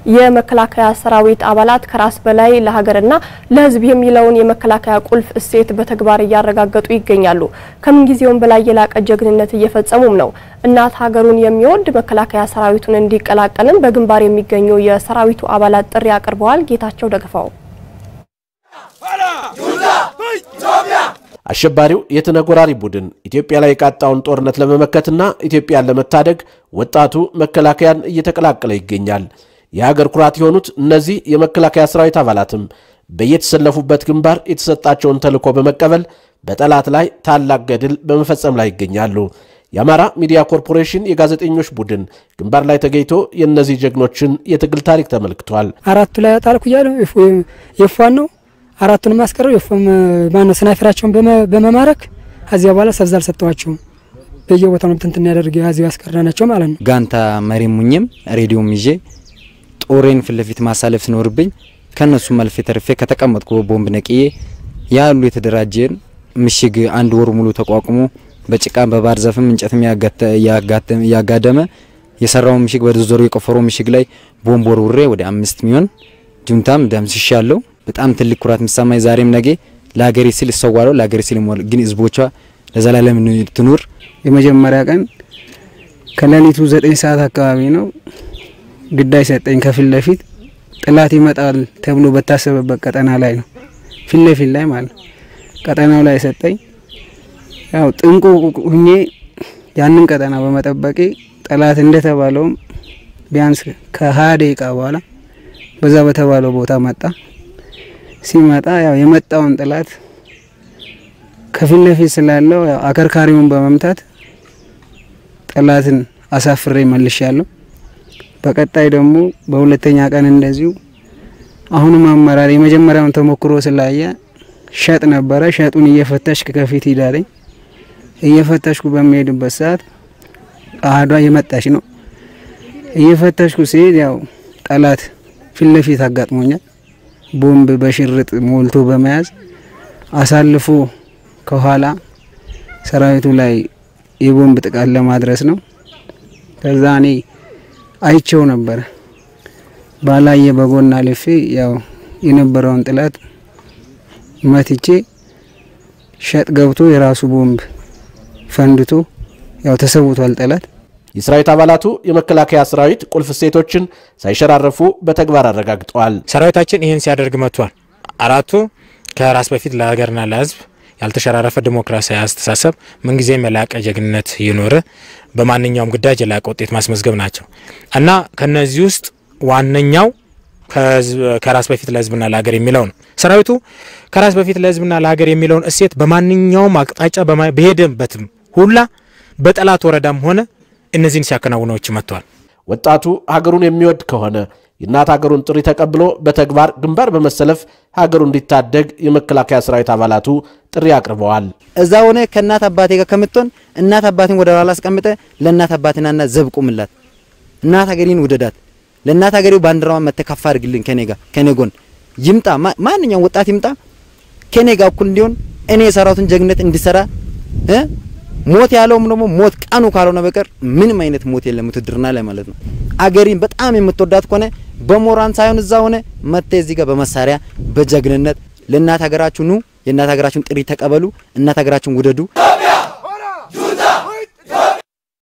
የመከላከያ ሰራዊት አባላት ከራስ በላይ ለሀገርና ለሕዝብ የሚለውን የመከላከያ ቁልፍ እሴት በተግባር እያረጋገጡ ይገኛሉ። ከምንጊዜውም በላይ የላቀ ጀግንነት እየፈጸሙም ነው። እናት ሀገሩን የሚወድ መከላከያ ሰራዊቱን እንዲቀላቀልም በግንባር የሚገኙ የሰራዊቱ አባላት ጥሪ አቅርበዋል። ጌታቸው ደግፈው አሸባሪው የተነጎራሪ ቡድን ኢትዮጵያ ላይ የቃጣውን ጦርነት ለመመከትና ኢትዮጵያን ለመታደግ ወጣቱ መከላከያን እየተቀላቀለ ይገኛል። የሀገር ኩራት የሆኑት እነዚህ የመከላከያ ሰራዊት አባላትም በየተሰለፉበት ግንባር የተሰጣቸውን ተልዕኮ በመቀበል በጠላት ላይ ታላቅ ገድል በመፈጸም ላይ ይገኛሉ። የአማራ ሚዲያ ኮርፖሬሽን የጋዜጠኞች ቡድን ግንባር ላይ ተገኝቶ የእነዚህ ጀግኖችን የትግል ታሪክ ተመልክቷል። አራቱ ላይ አጣልኩ እያለ የፏን ነው አራቱን ማስቀረው የፎም ማነው ስናይፈራቸውን በመማረክ ከዚያ በኋላ ሰብዝ አልሰጠዋቸውም። በየቦታው ነው እንትን ያደርግ ያዚው ያስቀረናቸው ማለት ነው። ጋንታ መሪ ሙኝም ሬዲዮም ይዤ ጦሬን ፊት ለፊት ማሳለፍ ሲኖርብኝ ከነሱ መልፌ ተርፌ ከተቀመጥኩ ቦምብ ነቅዬ ያሉ የተደራጀን ምሽግ አንድ ወር ሙሉ ተቋቁሞ በጭቃ በባህር ዛፍም እንጨትም ያጋደመ የሰራው ምሽግ በዶዘሩ የቆፈረው ምሽግ ላይ ቦምብ ወርውሬ ወደ አምስት ሚሆን ጁንታም ደምስሻለሁ። በጣም ትልቅ ኩራት የሚሰማኝ ዛሬም ነገ ለሀገሬ ሲል እሰዋለሁ፣ ለሀገሬ ሲል ግን ህዝቦቿ ለዘላለም ትኑር። የመጀመሪያ ቀን ከሌሊቱ ዘጠኝ ሰዓት አካባቢ ነው ግዳይ ሰጠኝ። ከፊት ለፊት ጥላት ይመጣል ተብሎ በታሰበበት ቀጠና ላይ ነው፣ ፊት ለፊት ላይ ማለት ቀጠናው ላይ ሰጠኝ። ያው ጥንቁ ሁኜ ያንን ቀጠና በመጠበቄ ጠላት እንደተባለውም ቢያንስ ከሀያ ደቂቃ በኋላ በዛ በተባለው ቦታ መጣ። ሲመጣ ያው የመጣውን ጠላት ከፊት ለፊት ስላለው ያው አከርካሪውን በመምታት ጠላትን አሳፍሬ መልሻለሁ። በቀጣይ ደግሞ በሁለተኛ ቀን እንደዚሁ አሁንም አመራር የመጀመሪያውን ተሞክሮ ስላየ ሸጥ ነበረ። ሸጡን እየፈተሽክ ከፊት ሂዳለኝ። እየፈተሽኩ በሚሄድበት ሰዓት አህዷ የመጣች ነው። እየፈተሽኩ ሲሄድ ያው ጠላት ፊት ለፊት አጋጥሞኛል። ቦምብ በሽርጥ ሞልቶ በመያዝ አሳልፎ ከኋላ ሰራዊቱ ላይ የቦምብ ጥቃት ለማድረስ ነው። ከዛ እኔ አይቸው ነበረ ባላየ በጎን አልፌ ያው የነበረውን ጥላት መትቼ ሸጥ ገብቶ የራሱ ቦምብ ፈንድቶ ያው ተሰውቷል ጠላት። የሰራዊት አባላቱ የመከላከያ ሰራዊት ቁልፍ እሴቶችን ሳይሸራረፉ በተግባር አረጋግጠዋል። ሰራዊታችን ይህን ሲያደርግ መጥቷል። አራቱ ከራስ በፊት ለሀገርና ለሕዝብ ያልተሸራረፈ ዲሞክራሲያዊ አስተሳሰብ፣ ምንጊዜም የላቀ ጀግንነት ይኖር፣ በማንኛውም ግዳጅ የላቀ ውጤት ማስመዝገብ ናቸው እና ከነዚህ ውስጥ ዋነኛው ከራስ በፊት ለሕዝብና ለሀገር የሚለው ነው። ሰራዊቱ ከራስ በፊት ለሕዝብና ለሀገር የሚለውን እሴት በማንኛውም አቅጣጫ በሄደበትም ሁላ በጠላት ወረዳም ሆነ እነዚህን ሲያከናውነዎች መጥተዋል። ወጣቱ ሀገሩን የሚወድ ከሆነ የእናት ሀገሩን ጥሪ ተቀብሎ በተግባር ግንባር በመሰለፍ ሀገሩ እንዲታደግ የመከላከያ ሰራዊት አባላቱ ጥሪ አቅርበዋል። እዛ ሆነ ከእናት አባቴ ጋር ከምትሆን እናት አባቴን ወደ ኋላ አስቀምጠ ለእናት አባቴናና ዘብ ቁምላት፣ እናት ሀገሬን ውደዳት፣ ለእናት ሀገሬው ባንዲራዋን መተካፋ አድርግልን፣ ከኔ ጋር ከኔ ጎን ይምጣ፣ ማንኛውም ወጣት ይምጣ ከኔ ጋር እኩል እንዲሆን እኔ የሰራሁትን ጀግነት እንዲሰራ ሞት ያለውም ደግሞ ሞት ቀኑ ካልሆነ በቀር ምንም አይነት ሞት የለም ውትድርና ላይ ማለት ነው። አገሪን በጣም የምትወዳት ከሆነ በሞራን ሳይሆን እዛ ሆነ መጥተ እዚህ ጋር በመሳሪያ በጀግንነት ለእናት ሀገራችሁ ኑ፣ የእናት ሀገራችሁን ጥሪ ተቀበሉ፣ እናት ሀገራችሁን ውደዱ።